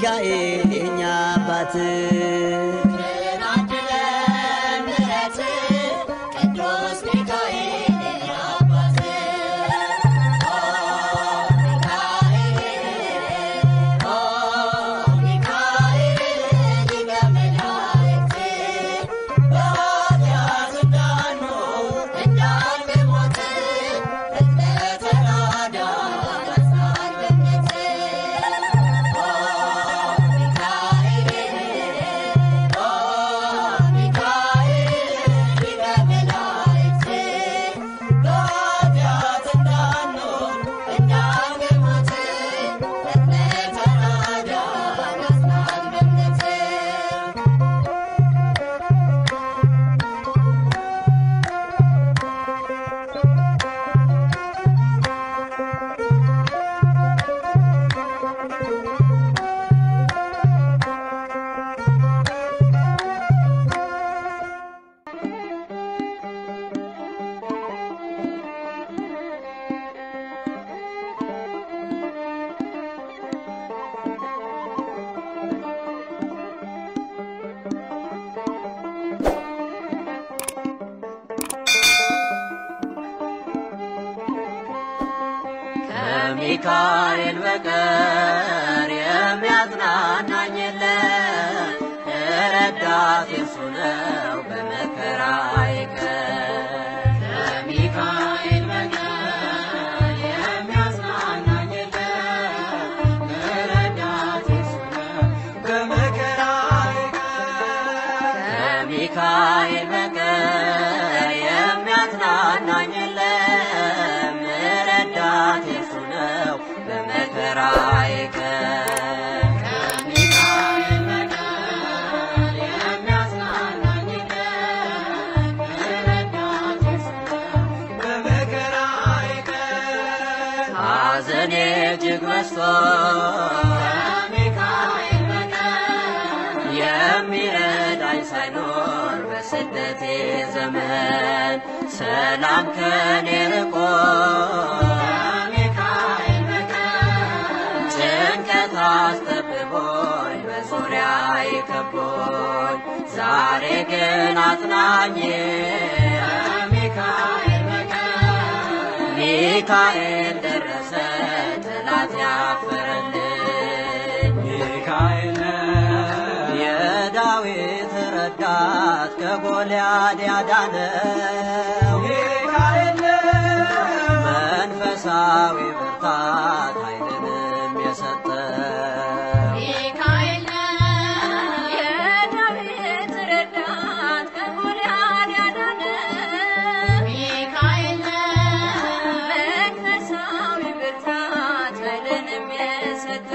ሚካኤል የኛ አባት ቅዱስ ሚካኤል አባት ከሚካኤል በቀር የሚያጽናናኝ የለም። ረዳት የሱ ነው በመከራዬ ቀን። ከሚካኤል በቀር የሚያጽናናኝ የለም። ረዳት የሱ ነው በመከራዬ ቀን። ከሚካኤል በቀር የሚያጽናናኝ የለም። ረዳት የሱ ነው በመከራዬ ቀን። ከሚካኤል በቀር የሚያጽናናኝ የለም። ረዳት የሱ ነው በመከራዬ ቀን። ሐዘኔ እጅግ በዝቶ ከሚካኤል በቀር የሚረዳኝ ሳይኖር በስደቴ ዘመን ሰላም ከኔ ርቆ ከሚካኤል በቀር ጭንቀት አስጠብቦኝ በዙሪያ ከቦኝ ዛሬ ግን አጽናኝ ከሚካኤል በቀር ሚካኤል ደረሰ ጠላት ያፈረልኝ ሚካኤል የዳዊት ረዳት ከጎልያድ ያዳነው ሚካኤል መንፈሳዊ ብርታት ኃይልንም የሰጠው ሚካኤል የዳዊት ረዳት ከጎልያድ ያዳነ ሚካኤል መንፈሳዊ ብርታት ኃይልንም የሰጠ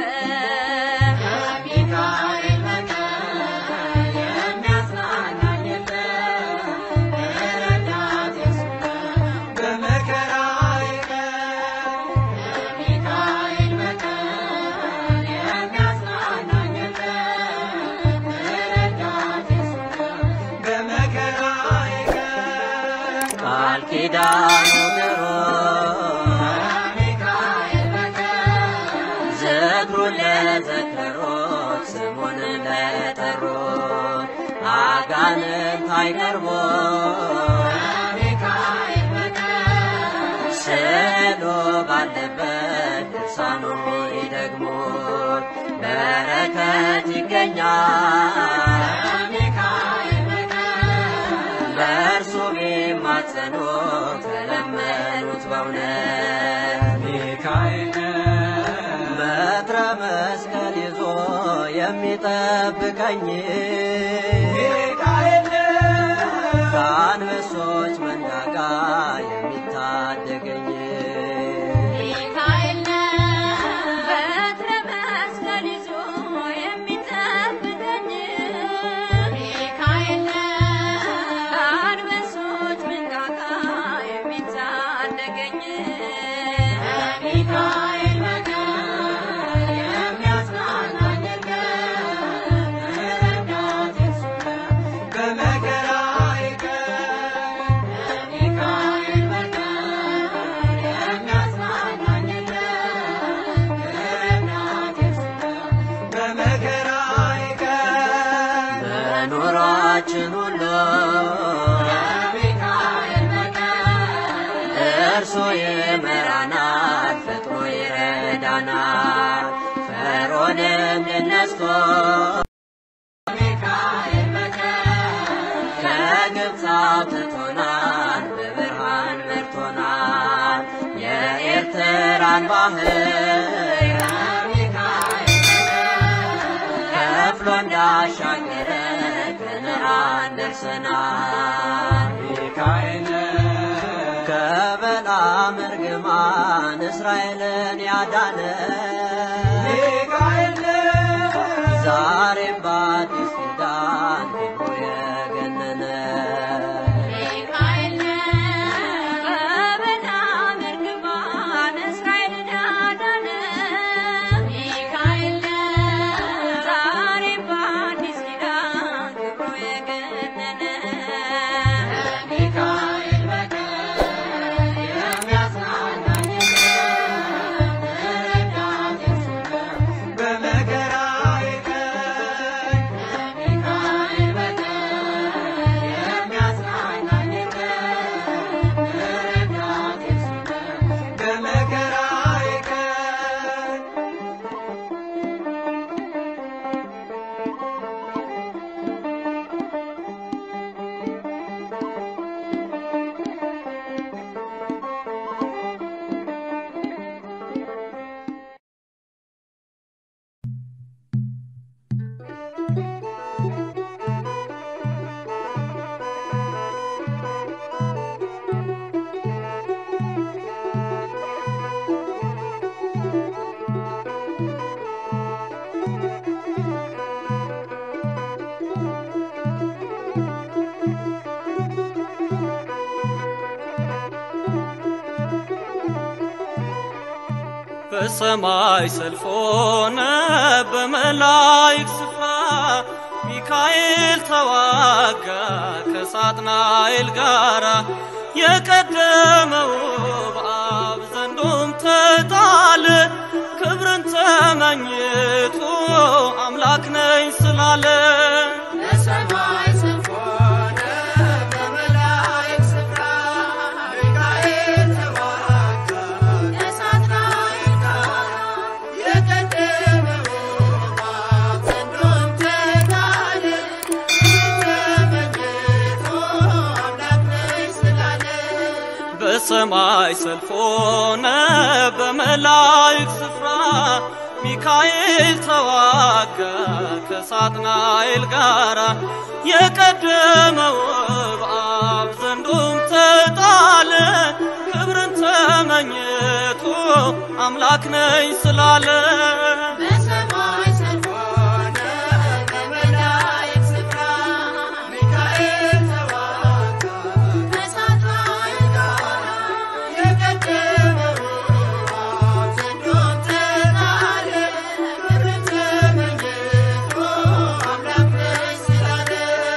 ከሚካኤል በቀር የሚያጽናናኝ የለም። ረዳት የሱ ነው በመከራዬ ቀን። ከሚካኤል በቀር የሚያጽናናኝ የለም። ረዳት የሱ ነው በመከራዬ ቀን። ቃል ኪዳኑ ግሩም ከሚካኤል በቀር ዝክሩን ለዘከሩት ስሙን ለጠሩት አጋንንት አይቀርቡም ከሚካኤል በቀር ስዕሉ ባለበት ድርሳኑ ይደግሙት በረከት ይገኛል ከሚካኤል በቀር በእርሱ ቢማጸኑ ተለመኑት በእውነት ሚካኤል በትረ መስቀል ይዞ የሚጠብቀኝ ሚካኤል ከአንበሶች መንጋጋ የሚታደገኝ ሚካኤል በትረ መስቀል ይዞ የሚጠብቀኝ ሚካኤል ከአንበሶች መንጋጋ የሚታደገኝ ሚካኤል በቀር የሚያጽናናኝ የለም። ረዳት የሱ ነው በመከራዬ ቀን። ከሚካኤል በቀር በሕይወታችን ሁሉ እርሱ ይመራናል፣ ፈጥኖ ይረዳናል። ፈርዖንን ድል ነስቶ ከግብፅ አውጥቶናል፣ በብርሃን መርቶናል። የኤርትራን ባህር ከፍሎ እንዳሻገረ ከነዓን ደርሰናል። ሚካኤል ከበለዓም እርግማን እስራኤልን ያዳነ ሚካኤል ዛሬም በአዲስ ኪዳን ክብሩ የገነነ ሚካኤል በበለዓም እርግማን እስራኤልን ያዳነ ሚካኤል ዛሬም በአዲስ ኪዳን ክብሩ የገነነ ሚካኤል በቀር የሚያጽናናኝ ረዳት እርሱ ነው በመከራዬ ቀን። ሚካኤል በቀር የሚያጽናናኝ ረዳት እርሱ ነው በመከራዬ ቀን። በሰማይ ሰልፍ ሆነ በመላእክት ስፍራ ሚካኤል ተዋጋ ከሳጥናኤል ጋራ የቀደመው በአብ ዘንዶም ተጣለ ክብርን ተመኝቶ አምላክ ነኝ ስላለ በሰማይ ሰልፍ ሆነ በመላእክት ስፍራ ሚካኤል ተዋጋ ከሳጥናኤል ጋር የቀደመው በአብ ዘንዶም ተጣለ ተመኝቶ አምላክ ነኝ ስላለ በሰማይ ሰልፍ ሆነ በመላእክት ስፍራ ሚካኤል ተዋጋ ከሳጥናኤል ጋራ የቀደመው በአብ ዘንዶም ተጣለ ክብርን ተመኝቶ አምላክ ነኝ ስላለ በሰማይ ሰልፍ ሆነ በመላእክት ስፍራ ሚካኤል ተዋጋ ከሳጥናኤል ጋር የቀደመው በአብ ዘንዶም ተጣለ ክብርን ተመኝቶ አምላክ ነኝ ስላለ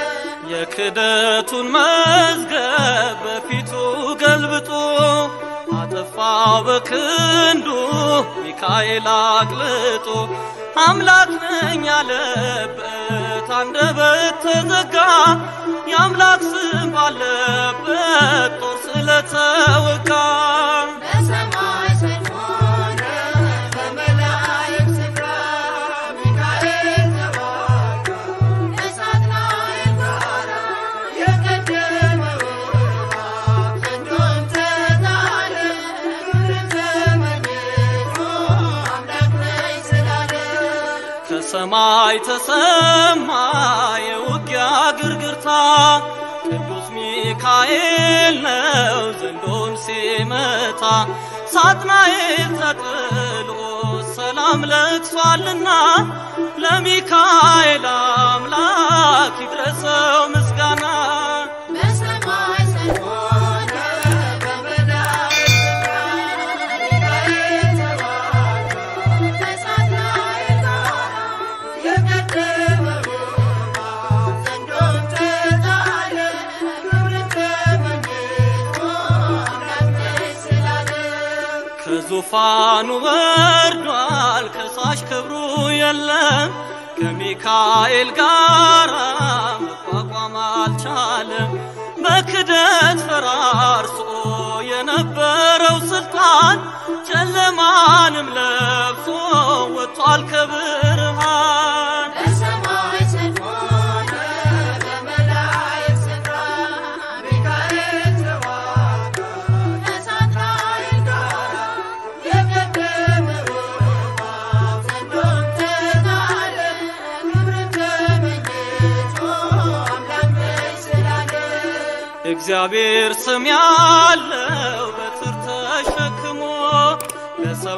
የክደቱን መዝገብ በፊቱ ገልብጦ አጠፋው በክንዱ ሚካኤል አቅልጦ አምላክ ነኝ ያለበት አንደበት ተዘጋ የአምላክ ስም ባለበት ጦር ስለተወጋ በሰማይ ሰልፍ ሆነ በመላእክት ስፍራ ሚካኤል ተዋጋ ከሳጥናኤል ጋር የቀደመው በአብ ዘንዶም ተጣለ ክብርን ተመኝቶ አምላክ ነኝ ስላለ ከሰማይ ተሰማ የውጊያ ግርግርታ ቅዱስ ሚካኤል ነው ዘንዶን ሲመታ ሳጥናኤል ተጥሎ ሰላም ለቅሷልና ለሚካኤል አምላክ ይድረሰው ምስጋና በሰማይ ሰልፍ ሆነ በመላእክት ስፍራ ሚካኤል ተዋጋ ከሳጥናኤል ጋር የቀደመው በአብ ዘንዶም ተጣለ ክብርን ተመኝቶ አምላክ ነኝ ስላለ ከዙፋኑ ወርዷል ከሳሽ ክብሩ የለም ከሚካኤል ጋር መቋቋም አልቻለም። በክደት ፈራርሶ የነበረው ስልጣን ጨለማንም ለብሶ ወጥቷል ከብርሃን። በሰማይ ሰልፍ ሆነ በመላእክት ስፍራ ሚካኤል ተዋጋ ከሳጥናኤል ጋራ የቀደመው እባብ ዘንዶም ተጣለ ክብርን ተመኝቶ አምላክ ነኝ ስላለ እግዚአብሔር ስም ያለው በትር ተሸክሞ ለሰው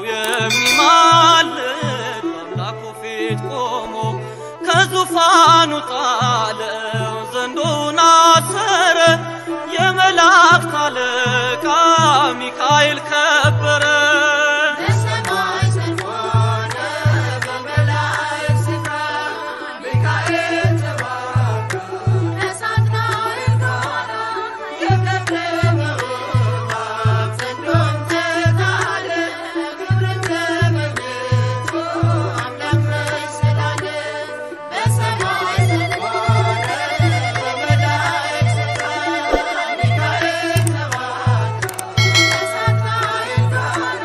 የሚማልድ በአምላኩ ፊት ቆሞ ከዙፋኑ ጣለው ዘንዶውን አሰረ የመላእክት አለቃ ሚካኤል ከበረ። በሰማይ ሰልፍ ሆነ በመላእክት ስፍራ ሚካኤል ተዋጋ ከሳጥናኤል ጋራ የቀደመው እባብ ዘንዶም ተጣለ ክብርን ተመኝቶ አምላክ ነኝ ስላለ በሰማይ ሰልፍ ሆነ በመላእክት ስፍራ ሚካኤል ተዋጋ ከሳጥናኤል ጋራ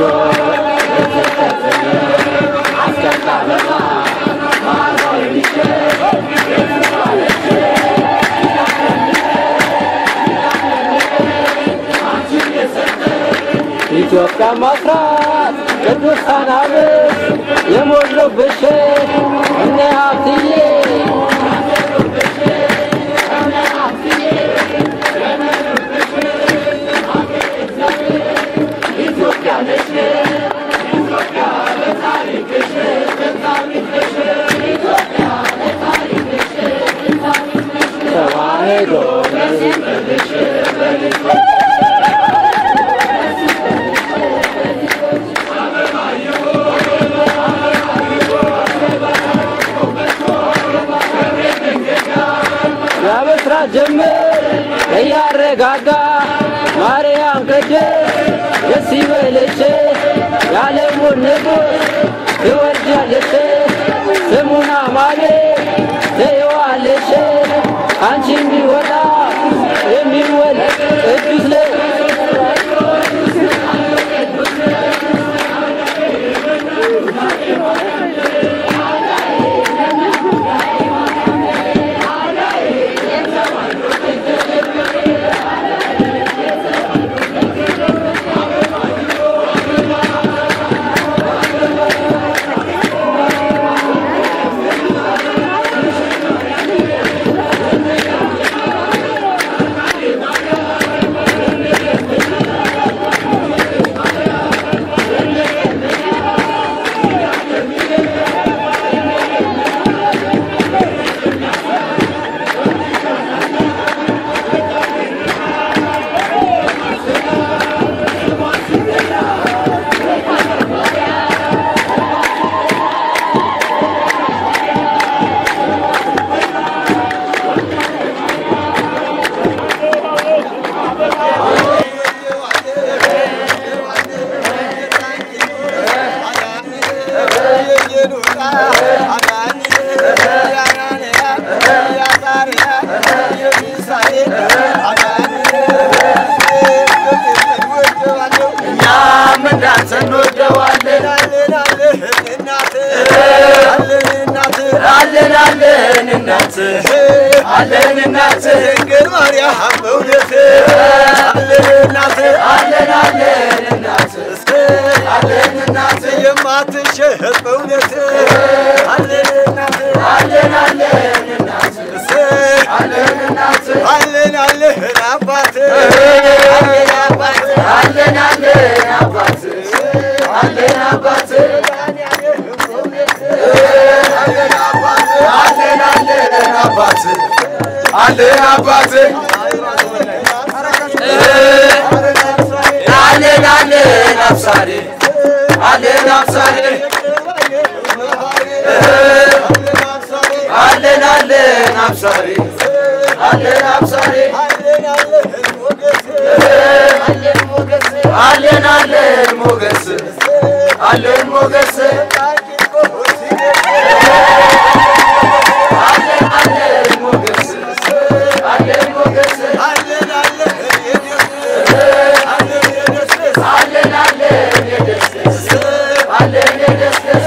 ኢትዮጵያ ማስራት ቅዱሳን አብት የሞሉብሽ እነ ሀብትዬ ተዋሕዶ የምስራት ጅምር እያረጋጋ ማርያም ቅድስት ደስ ይበልሽ የዓለሙን ንጉሥ ትወልጃለሽ ስሙን አማኑኤል ትይዋለሽ አንቺ የሚወጣ የሚወለድ ቅዱስ ነው እኛም እንዳንተ እንወደዋለን አለን አለን እናት አለን እናት ድንግል ማርያም በእውነት አለን እናት አለን አለን እናት አለን እናት የማትሸጥ በእውነት አለን እናት አለን አለን እናት አለን እናት አለን አለን አባት አለን አባት አለን አለን አባት አለን አባት አለን አባት አለን አለን አባት አለን አባት አለን አለን አብሳሪ አለን አብሳሪ አለን አለን አብሳሪ አለን አብሳሪ አለን አለን ሞገስ አለን ሞገስ አለን አለን ሞገስ አለን ሞገስ አለን አለን የደስደስ አለን የደስደስ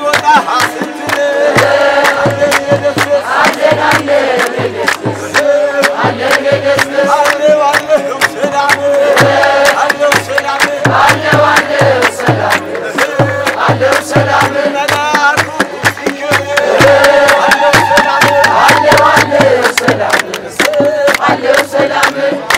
አለን አለን የደስደስ አለን የደስደስ አለው አለው ሰላም አለው ሰላም አለው ሰላም አለው ሰላም አለው ሰላም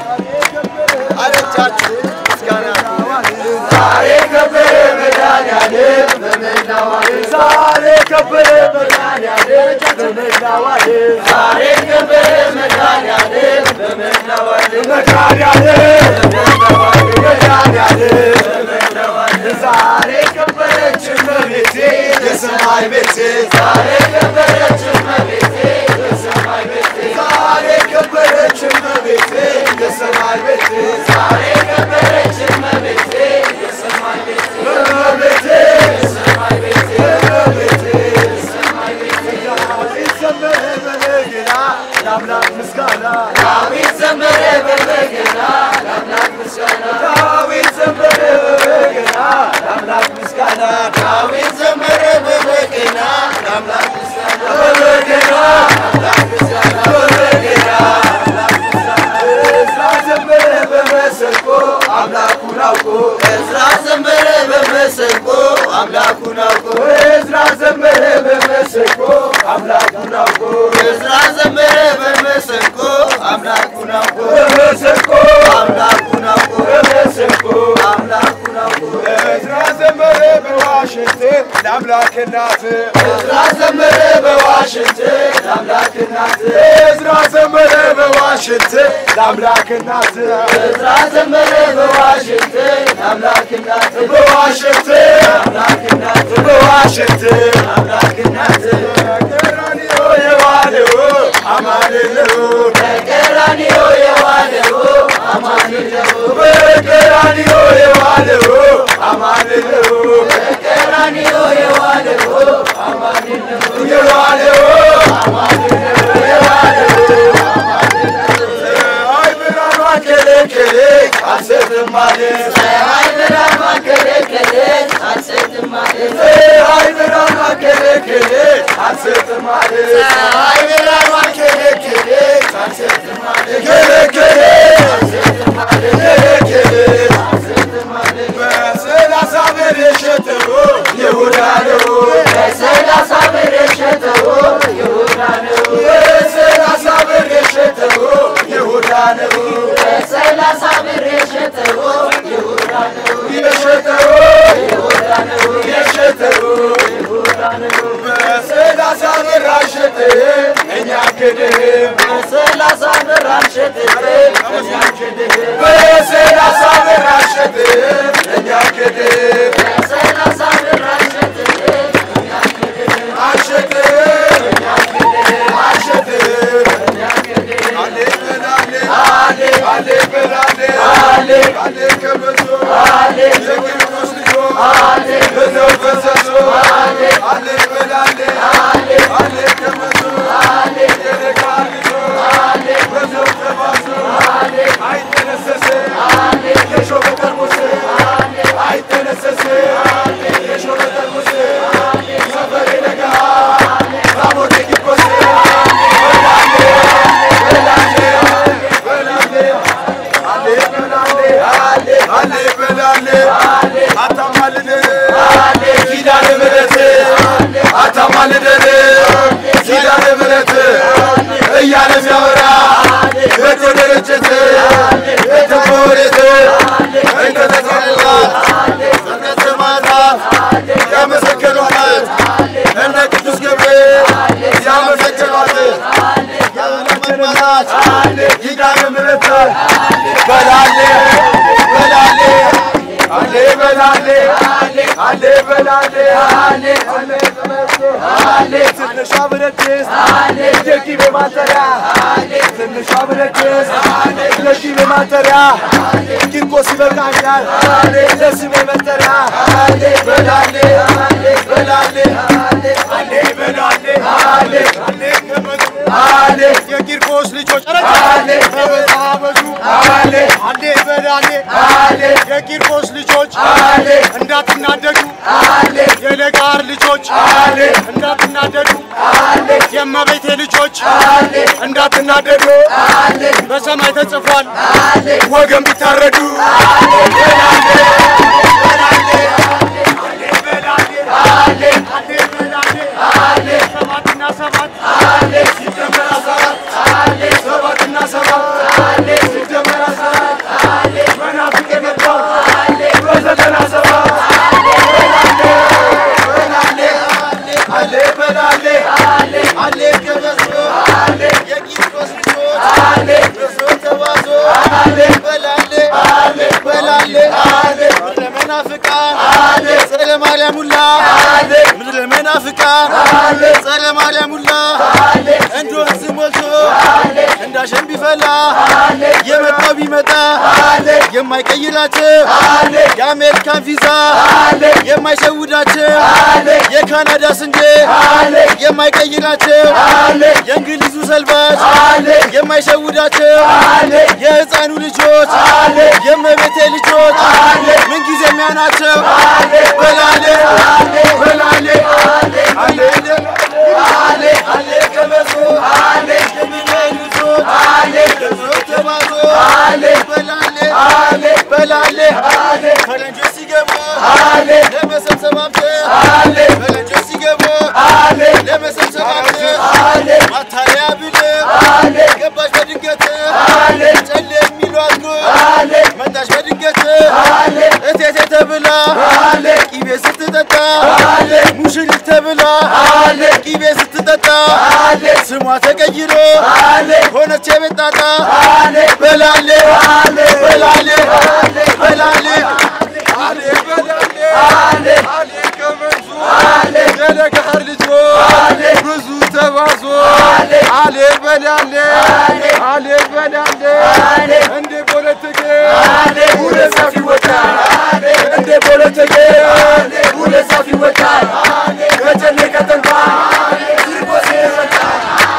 ዛሬ ከበረ መድኃኒዓለም በመላው ዓለም ዛሬ ከበረ መድኃኒዓለም በመላው ዓለም ዛሬ ከበረ መድኃኒዓለም በመላው ዓለም መድኃኒዓለም በመላው ዓለም መድኃኒዓለም በመላው ዓለም ዛሬ ከበረች እመቤቴ የሰማይ ቤቴ ዛሬ ከበረች እመቤቴ የሰማይ ቤቴ ዛሬ ከበረች እመቤቴ የሰማይ ቤቴ ዛሬ ከበረች እመቤቴ የሰማይ ቤቴ እመቤቴ የሰማይ ቤቴ እመቤቴ የሰማይ ቤቴ ዳዊት ዘመረ በበገና ለአምላክ ምስጋና ዳዊት ዘመረ በበገና ለአምላክ ምስጋና ዳዊት ዘመረ በበገና በመሰንቆ አምላኩን አውቆ እዝራ ዘመረ በመሰንቆ አምላኩን አውቆ እዝራ ዘመረ በመሰንቆ አምላኩን አውቆ በመሰንቆ አምላኩን አውቆ በመሰንቆ አምላኩን አውቆ እዝራ ዘመረ በዋሽንት ለአምላክ እናት እዝራ ዘመረ በዋሽንት ለአምላክ እናት እዝራ ዘመረ በዋሽንት ለአምላክ እናት እዝራ ዘመረ በዋሽንት ለአምላክ እናት በዋሽንት ለአምላክ እናት በዋሽንት ለአምላክ እናት ቀራንዮ የዋለው አማልለው በቀራንዮ የዋለው አማልለው በቀራንዮ የዋለው አማልለው በቀራንዮ የዋለው አማልለው የዋለው አማልለው የዋለው ፀሐይ ብርሃኗ ከለከለች አልሰጥም አለች ፀሐይ ብርሃኗ ከለከለች አልሰጥም አለች ፀሐይ ብርሃኗ ከለከለች አልሰጥም አለች ፀሐይ ብርሃኗ ከለከለች አልሰጥም አለች ከለከለች አልሰጥም አለች ከለከለች አልሰጥም አለች በሰላሳ ብር የሸጠው ይሁዳ ነው በሰላሳ ብር የሸጠው ይሁዳ ነው በሰላሳ ብር የሸጠው ይሁዳ ነው በሰላሳ ብር የሸጠው ይሁዳ ነው የሸጠው ይሁዳ ነው የሸጠው ይሁዳ ነው በሰላሳ ብር አልሸጥህም እኛ ክድህም በሰላሳ ብር አልሸጥህም እኛ ክድህም በሰላሳ ብር አልሸጥህም እኛ ክድህም በሰላሳ ብር አልሸጥህም እኛ ክድህም አልሸጥህም እኛ ክድህም አልሸጥህም እኛ ክድህም አሌ በላሌ አሌ አሌ በላሌ አሌ አሌ ከበዞ አሌ የቂርቆስ ልጆ አሌ በዘው ፈሰሶ አሌ አሌ በላሌ አሌ አሌ ከበዞ አሌ የደጋ ልጆ አሌ በዘው ተባዞ አሌ አይተነሰሰ አሌ የሾበ ጠርሙስ አሌ አይተነሰሰ አሌ የሾበ ጠርሙስ አሌ ሰፈሬ ደጋ አሌ ታቦቴ ቂርቆስ በላሌ በላሌ በላሌ አሌ በላሌ አሌ አሌ በላሌ አታማልደን ኪዳነ ምሕረት አታማልደን ኪዳነ ምሕረት እያለ የሚያወራ በተደረጀት በተወሬት እንደተሰራት እምነት ሰማዕታት ያመሰገኗት እነ ቅዱስ ገብርኤል ያመሰገኗት ያመሰገኗት ኪዳነ ምሕረት በላሌ በላሌ አሌ በላሌ አሌ በላሌ አሌ አሌ ትንሿ ብረት ድስት የቂቤ ማጠሪያ ትንሿ ብረት ድስት የቂቤ ማጠሪያ ቂርቆስ ይበቃኛል ለስሜ መጠሪያ በላሌ በላሌ አሌ በላሌ አሌ አሌ ከበዙ አሌ የቂርቆስ ልጆች አሌ ተበዛበዙ አሌ አሌ በላሌ አሌ የቂርቆስ ልጆች አሌ እንዳትናደዱ አሌ የለጋር ልጆች አሌ እንዳትናደዱ አሌ የእመቤቴ ልጆች አሌ እንዳትናደዱ አሌ በሰማይ ተጽፏል አሌ ወገን ቢታረዱ አሌ በላሌ በላሌ አሌ በላሌ አሌ አሌ በላሌ አሌ ሰባትና ሰባት አሌ ሲደመር ሰባት አሌ ሰባትና ሰባት አሌ ሲደመር ሰባት አሌ መናፍቅ የገባው አሌ በዘጠና ሰባት አሌ በላሌ በላሌ አሌ በላሌ አሌ አሌ ከበዞ አሌ የቂርቆስ ልጆች አሌ በዞ ተባዞ አሌ በላሌ አሌ በላሌ አሌ ምድረ መናፍቃን አሌ ጸረ ማርያም ሁላ አሌ ምድረ መናፍቃን አሌ ጸረ ማርያም ሁላ አሌ እንደ ወንዝ ሞልቶ አሌ እንዳሸን ቢፈላ አሌ የመጣው ቢመጣ አሌ የማይቀይራቸው አሌ የአሜሪካን ቪዛ አሌ የማይሸውዳቸው አሌ የካናዳ ስንዴ አሌ የማይቀይራቸው አሌ የእንግሊዙ ሰልባጅ አሌ የማይሸውዳቸው አሌ የህፃኑ ልጆች አሌ የእመቤቴ ልጆች አሌ ምንጊዜ የሚያናቸው አሌ በላሌ አሌ በላሌ አሌ አሌ አሌ አሌ ከበሶ አሌ የሚበሉ ልጆች አሌ ልጆች ተባዞ አሌ በላሌ አሌ በላሌ አሌ ፈረንጆች ሲገቡ አሌ ተሰማምተህ በልጆች ሲገቡ ለመሰብሰባቸው ማታለያ ብለህ ገባች በድንገት ጨሌ የሚሏት ጉድ መጣች በድንገት እቴቴ ተብላ ቂቤ ስትጠጣ ሙሽሪት ተብላ ቂቤ ስትጠጣ ስሟ ተቀይሮ ሆነች የቤት ጣጣ በላሌ በላሌ በላሌ አሌ በላሌ አሌ ከመንዙ የለገሃር ልጆ ብዙ ተባዞ አሌ በላሌ አሌ በላሌ እንደ ፖለቲኬ ሁለት ሰፊ ይወጣል እንደ ፖለቲኬ ሁለት ሰፊ ይወጣል ከጨሌ ከተንኳ ሲርቆስ ይወጣል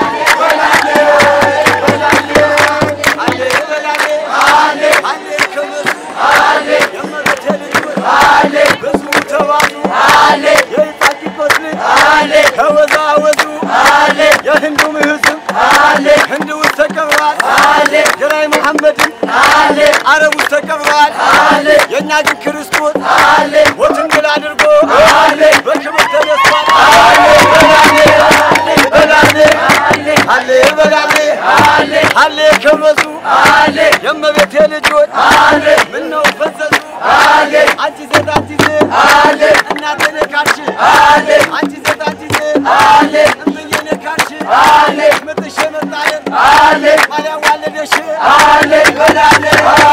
ተወዛወዙ የህንዱም ህዝብ ህንድ ውስጥ ተቀብሯል። ጀራይ መሐመድን አረብ ውስጥ ተቀብሯል። የእኛ ግን ክርስቶስ ሞትን ድል አድርጎ በክብር ተነስቷል። በላሌ አሌ በላሌ አሌ ከመሱ የእመቤቴ ልጆች ምነው ፈዘዙ አንቺ ሴት አንቺ ሴት እናቴ ነካሽ አንቺ ሴት አንቺ ሴት እምዬ ነካሽ ምጥሽ የመጣልን ማርያም ዋለደሽ በላሌ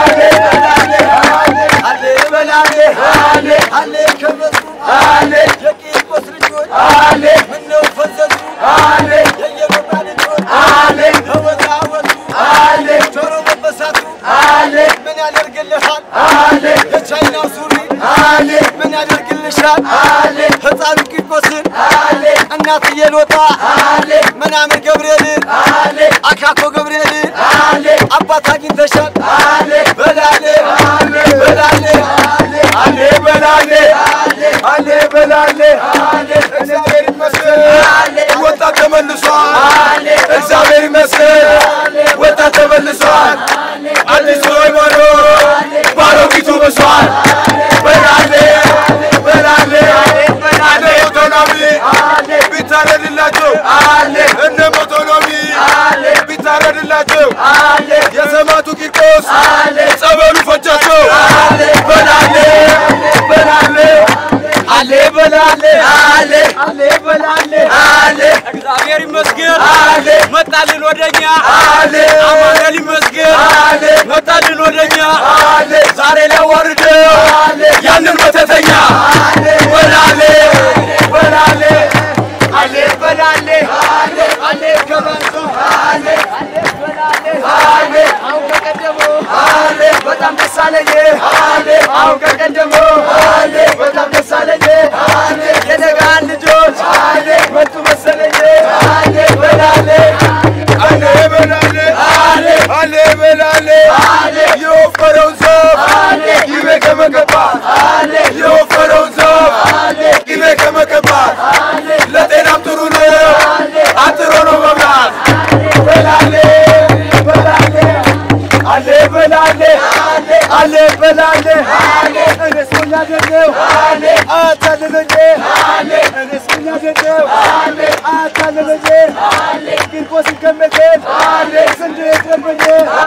አሌ በላሌ አሌ ከመሱ የቂርቆስ ልጆች ምነው ፈዘዙ የኢየሩባ ልጆች ተወዛወዙ ጆሮ መበሳቱ ምን ያደርግልሃል የቻይናው ሱሪ ምን ያደርግልሻል ሕፃኑ ቂርቆስን እናትዬ ሎጣ ምናምን ገብርኤልን አካኮ ገብርኤልን አባት አግኝተሻል በላሌ በላሌ አሌ በላሌ አሌ በላሌ እግዚአብሔር ይመስገን ወጣት ተመልሷል። እግዚአብሔር ይመስገን ወጣት ተመልሷል። አዲሱ ሃይማኖት ባሮጊቱ ብሷል። በላሌ በላሌ አለ ኦቶኖሚ ቢታረድላቸው እነ ኦቶኖሚ ቢታረድላቸው የሰማዕቱ ቂርቆስ ጸበሉ ፈጃቸው በላሌ በላሌ አሌ በላሌ አሌ አሌ በላሌ አሌ እግዚአብሔር ይመስገን አሌ መጣልን ወደኛ አሌ አማኑኤል ይመስገን አሌ መጣልን ወደኛ አሌ ዛሬ ሊያዋርደው ያንን መተተኛ በላሌ በላሌ አሌ በላሌ አሌ ከበንሶ አሌ አሌ አሁን ከቀደሞ አሌ በጣም ደስ አለኝ አሌ አሁን ከቀደሞ አሌ በጣም ደስ አለኝ አሌ የነጋን ልጆች አሌ መጡ መሰለኝ አሌ በላሌ አሌ በላሌ አሌ አሌ በላሌ አሌ የወፈረውን ዛፍ ይቤ ከመቀባት የወፈረውን ዛፍ ይቤ ከመቀባት ለጤናም ጥሩ ነው፣ አጥሮ ነው መብላት። በላሌ በላሌ አሌ በላሌ አሌ በላሌ እኔስ ሞኝ አይደለሁ አታለለኝ እኔስ ሞኝ አይደለሁ አታለለኝ ቂርቆስን ከመቴን ስንዴ ቀርበኝ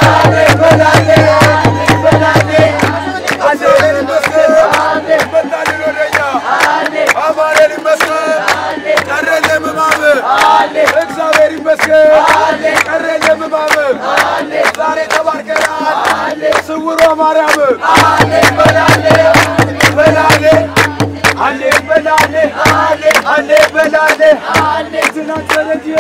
በላሌ በላሌ አሌ ይመስገን መጣልን ወደኛ አማኑኤል ይመስገን ቀረን ለምማም እግዚአብሔር ይመስገን ቀረን ለምማም ዛሬ ተባርከናል ስውሯ ማርያም በላሌ በላሌ አሌ በላሌ አሌ በላሌ ትናንት በሬዲዮ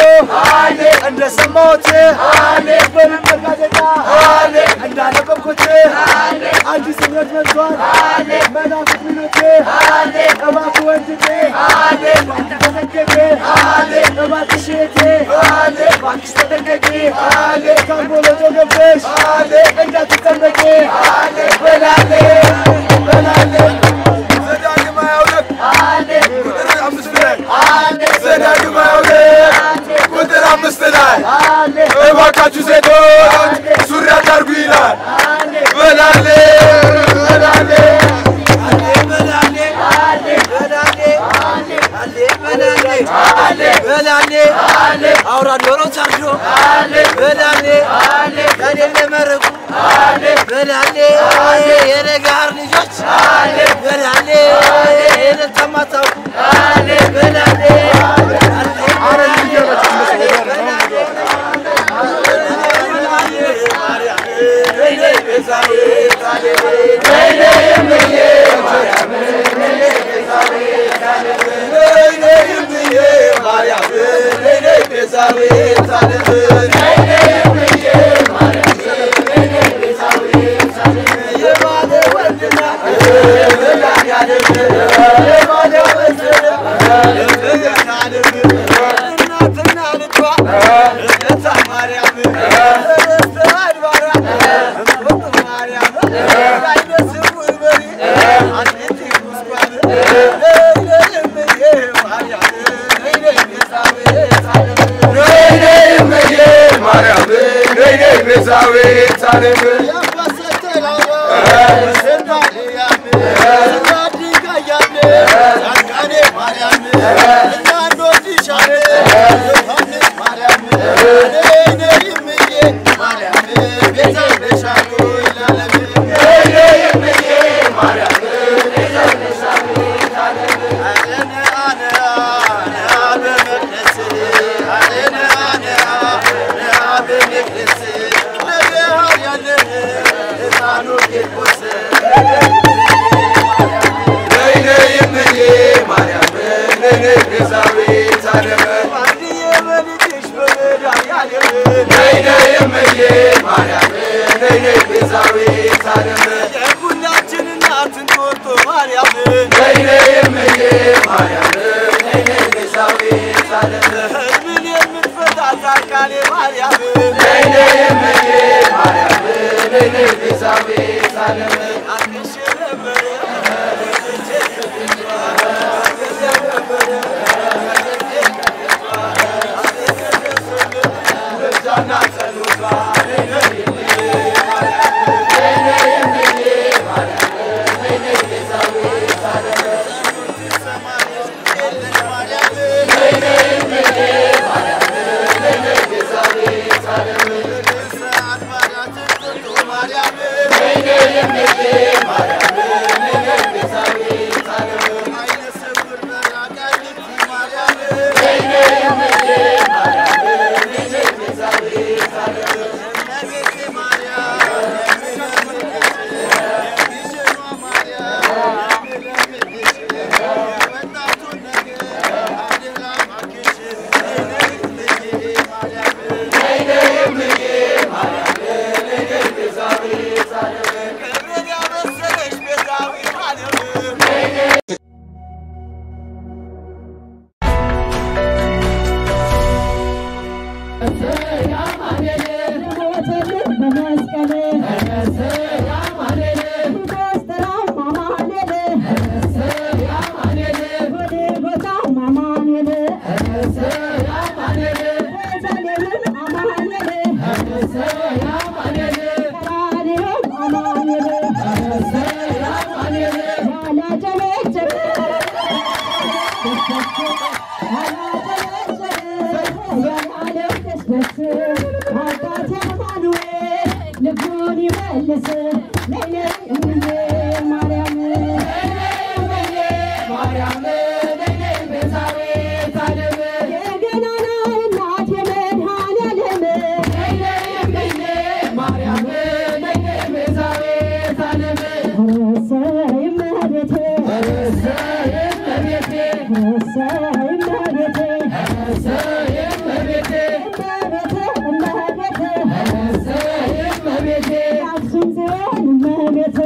እንደሰማሁት በልመድ ጋዜጣ እንዳነበብኩት አዲስ እምነት መጥቷል መናፍቅ ሚሉት እባክህ ወንድሜ እባክህ ተጠንቀቅ እባክሽ እህቴ እባክሽ ተጠንቀቂ ካምቦሎጆ ገብተሽ እንዳትጠመቂ በላሌ በላሌ ዘዳግም ሃያ ሁለት ቁጥር አምስት ላይ ዘዳግም ሃያ ሁለት ቁጥር አምስት ላይ እባካችሁ ሴቶች ሱሪ አታርጉ ይላል። በላሌ በላሌ በላሌ በላሌ በላሌ አውራ ዶሮ ሰርዶ በላሌ ከሌለ መረቁ በላሌ የነጋር ልጆች በላሌ የነተማታውቁ በላሌ የሁላችን እናት እንጦጦ ማርያም ህዝብን የምትፈታ ጻድቃኔ ማርያም አንሽ ነበረ ክብርን ያበሰረሽ ቤዛዊ ማርያም ልቡን ይመልስ ለይለ እምዬ ማርያም የገናና እናት የመድኃኔዓለም እሰይ እመቤቴ እሰይ እመቤቴ እመቤቴ እመቤቴ የአክሱም ጽዮን እመቤቴ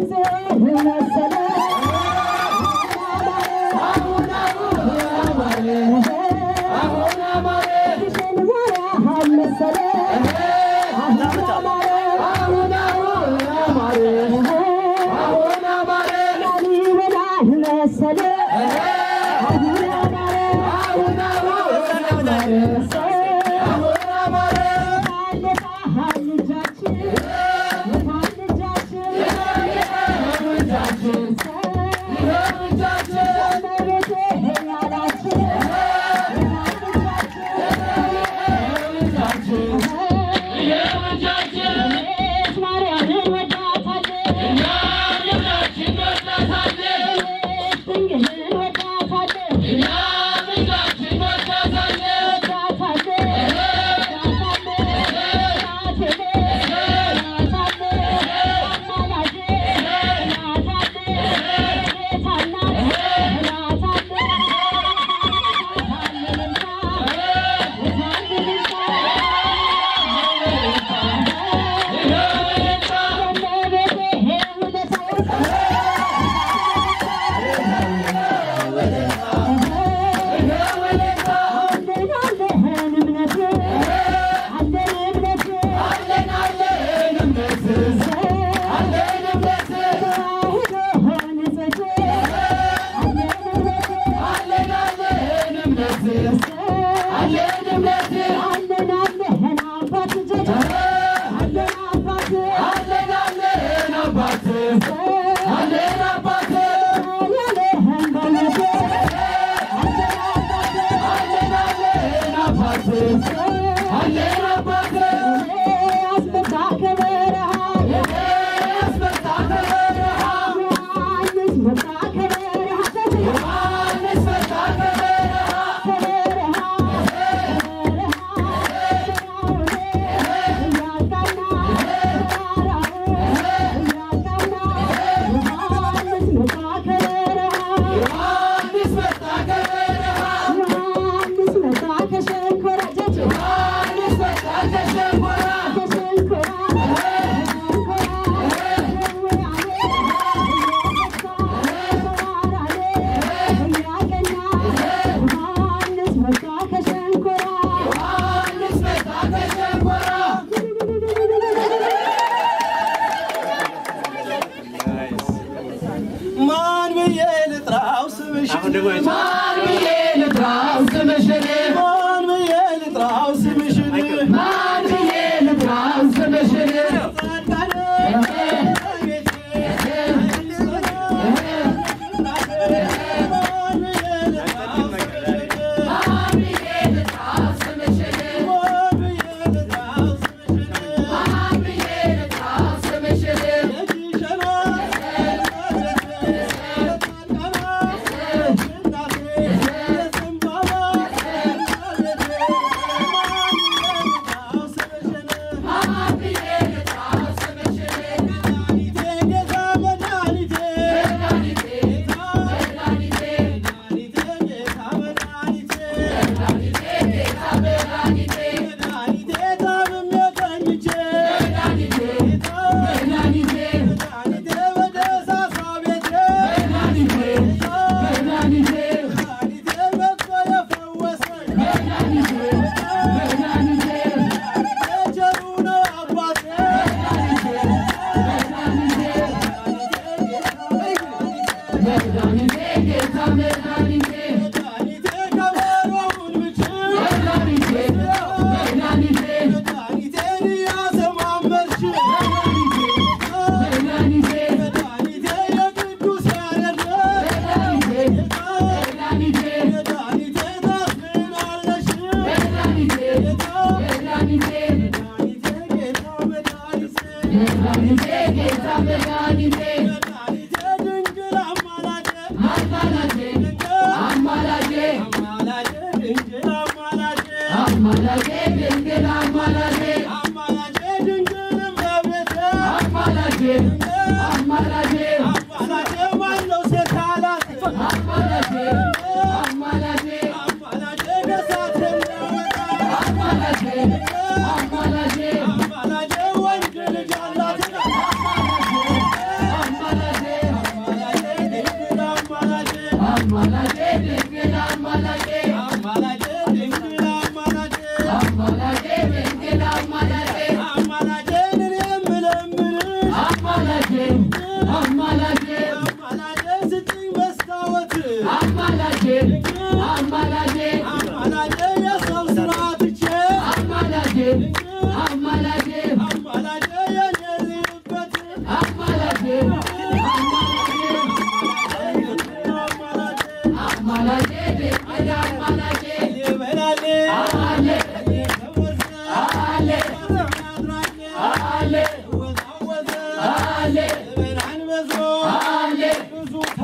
ማን ብዬ ልጥራው ስምሽን ማን ብዬ ልጥራው ስምሽን ማን ብዬ ልጥራው ስምሽን ማን ብዬ ልጥራው ስምሽን ማን ብዬ ልጥራው ስምሽን ማን ብዬ ልጥራው ስምሽን ማን ብዬ ልጥራው ስምሽን ጌታ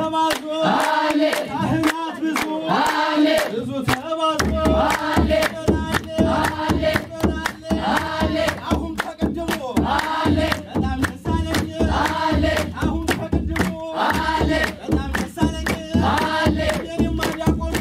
ተባዞ ካህናት ብዙ ብዙ ተባዞ አሁን ተቀድሞ በጣም ደስ አለኝ አሁን ተቀድሞ በጣም ደስ አለኝ የኔማ ዲያቆኑ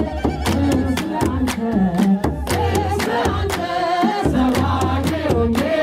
ሰባኬ ወንጌል